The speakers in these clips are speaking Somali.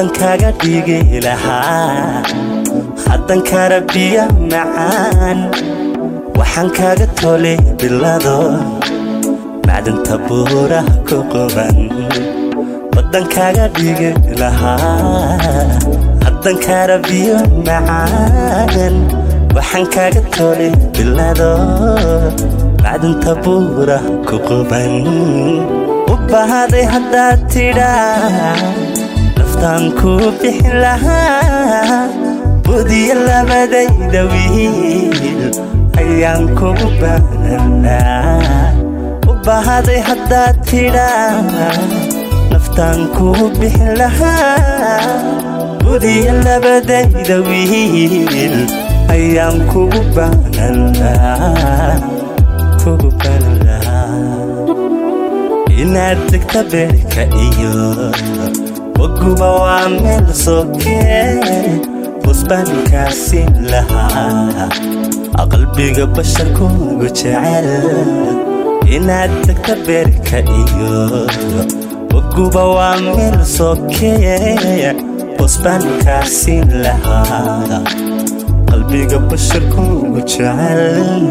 baddan kaaga dhigi lahaa haddan karabiya macaan waxaan kaaga tolay bilado macdanta buuraha ku quban baddan kaaga dhigi lahaa haddan karabiyo macaan waxaan kaaga tolay bilado macdanta buuraha ku quban u bahaday haddaad tidhaa naftaan kuu bixin lahaa budiya labadayda wiil ayaan kugu baananaa u bahaday haddaad tidhaa naftaan kuu bixin lahaa budiya labadayda wiil ayaan kugu baananaa kugu baananaa inaad degta beerka iyo waguba waa meel sokee busbaankaasiin lahaa qalbiga basharkuugu jecel inaad degta beerka iyo waguba waa meel sokee busbaankaasiin lahaa qalbiga basharkuugu jecel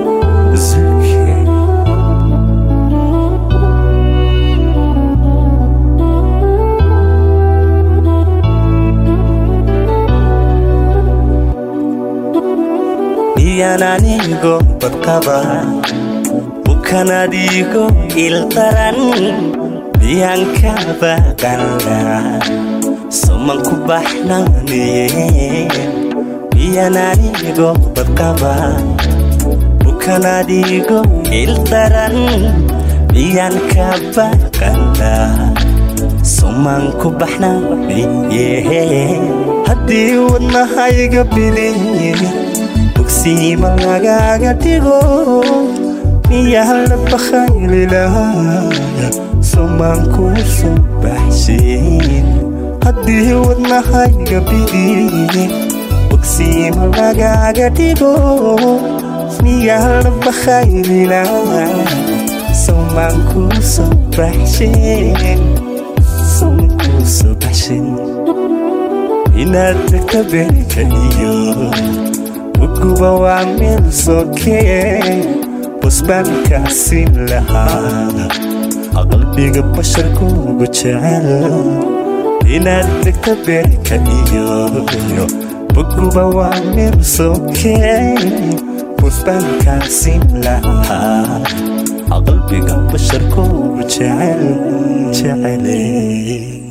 miyaan anigo badqaba bukan adigo ildaran miyaan ka baqana soman ku baxnaaniye miyaan anigo badqaba bukan adigo ildaran miyaan ka baqana soman ku baxnaaniye haddii wadnahayga biliye bogsiima lagaaga dhigo miyaa la bakhaylilahaa somaan kuu soo baxshin haddii wadnahayga bidiye bogsiima lagaaga dhigo miyaa la bakhaylilahaa somaan kuu soo baxshin somaan kuu soo baxshin inaad degta beerka iyo uguba waa meel sokee busbaankaasiin lahaa qalbiga basharkuugu jecel inaad degta beerka iyo uguba waa meel sokee busbaankaasiin lahaa qalbiga basharkuugu jecel jecele